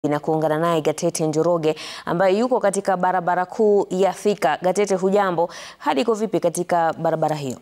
na kuungana naye Gatete Njoroge ambaye yuko katika barabara kuu ya Thika. Gatete, hujambo? Hali iko vipi katika barabara hiyo?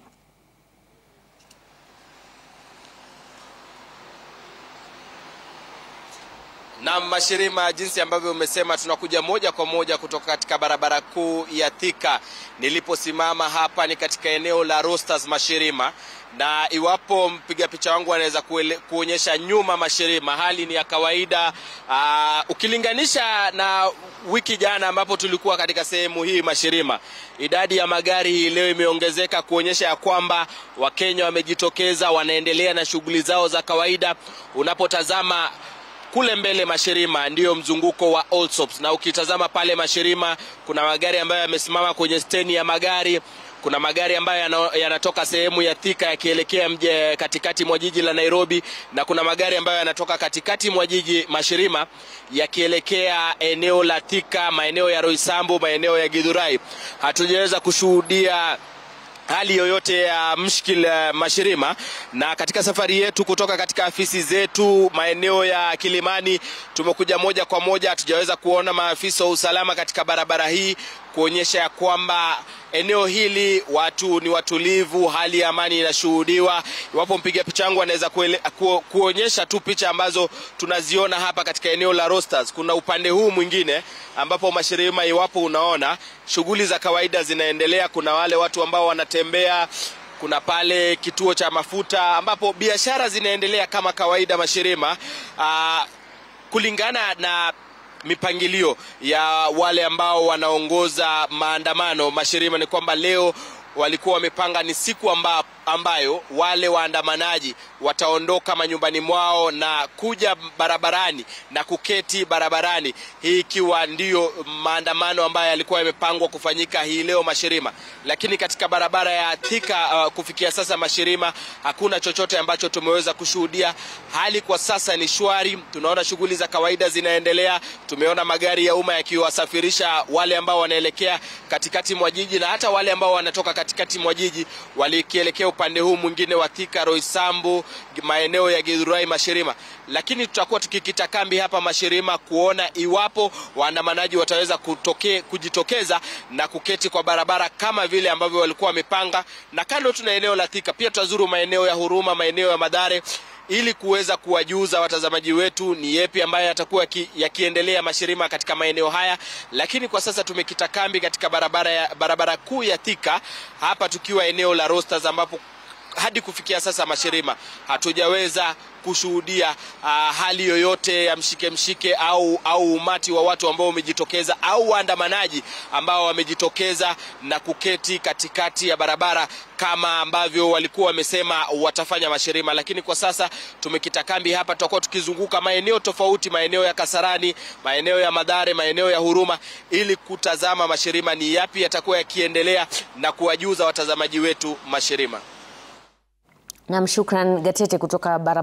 Na Mashirima, jinsi ambavyo umesema, tunakuja moja kwa moja kutoka katika barabara kuu ya Thika. Niliposimama hapa ni katika eneo la Rosters Mashirima, na iwapo mpiga picha wangu anaweza kuonyesha nyuma Mashirima, hali ni ya kawaida aa, ukilinganisha na wiki jana ambapo tulikuwa katika sehemu hii Mashirima. Idadi ya magari hii leo imeongezeka kuonyesha ya kwamba Wakenya wamejitokeza, wanaendelea na shughuli zao za kawaida. Unapotazama kule mbele Mashirima ndiyo mzunguko wa Allsops, na ukitazama pale Mashirima kuna magari ambayo yamesimama kwenye steni ya magari. Kuna magari ambayo yanatoka sehemu ya Thika yakielekea mje katikati mwa jiji la Nairobi, na kuna magari ambayo yanatoka katikati mwa jiji Mashirima yakielekea eneo la Thika, maeneo ya Roysambu, maeneo ya Githurai. Hatujaweza kushuhudia hali yoyote ya mshkil Mashirima. Na katika safari yetu kutoka katika afisi zetu maeneo ya Kilimani, tumekuja moja kwa moja, hatujaweza kuona maafisa wa usalama katika barabara hii kuonyesha ya kwamba eneo hili watu ni watulivu, hali ya amani inashuhudiwa. Iwapo mpiga picha wangu anaweza ku, kuonyesha tu picha ambazo tunaziona hapa katika eneo la Rosters. Kuna upande huu mwingine ambapo Mashirima, iwapo unaona shughuli za kawaida zinaendelea. Kuna wale watu ambao wanatembea kuna pale kituo cha mafuta ambapo biashara zinaendelea kama kawaida Mashirima. Aa, kulingana na mipangilio ya wale ambao wanaongoza maandamano Mashirima ni kwamba leo walikuwa wamepanga ni siku amba, ambayo wale waandamanaji wataondoka manyumbani mwao na kuja barabarani na kuketi barabarani, hii ikiwa ndiyo maandamano ambayo yalikuwa yamepangwa kufanyika hii leo Mashirima. Lakini katika barabara ya Thika uh, kufikia sasa Mashirima, hakuna chochote ambacho tumeweza kushuhudia. Hali kwa sasa ni shwari, tunaona shughuli za kawaida zinaendelea. Tumeona magari ya umma yakiwasafirisha wale ambao wanaelekea katikati mwa jiji na hata wale ambao wanatoka katikati mwa jiji walikielekea upande huu mwingine wa Thika, Roysambu, maeneo ya Githurai, Mashirima. Lakini tutakuwa tukikita kambi hapa Mashirima kuona iwapo waandamanaji wataweza kutoke, kujitokeza na kuketi kwa barabara kama vile ambavyo walikuwa wamepanga. Na kando tuna eneo la Thika, pia tutazuru maeneo ya Huruma, maeneo ya Madhare ili kuweza kuwajuza watazamaji wetu ni yepi ambayo yatakuwa yakiendelea Mashirima katika maeneo haya. Lakini kwa sasa tumekita kambi katika barabara, ya, barabara kuu ya Thika hapa tukiwa eneo la Rosters ambapo hadi kufikia sasa Mashirima hatujaweza kushuhudia uh, hali yoyote ya mshike mshike au, au umati wa watu ambao wamejitokeza au waandamanaji ambao wamejitokeza na kuketi katikati ya barabara kama ambavyo walikuwa wamesema watafanya Mashirima. Lakini kwa sasa tumekita kambi hapa, tutakuwa tukizunguka maeneo tofauti, maeneo ya Kasarani, maeneo ya Madhare, maeneo ya Huruma, ili kutazama Mashirima ni yapi yatakuwa yakiendelea na kuwajuza watazamaji wetu Mashirima. Nam, shukran Gatete kutoka barabara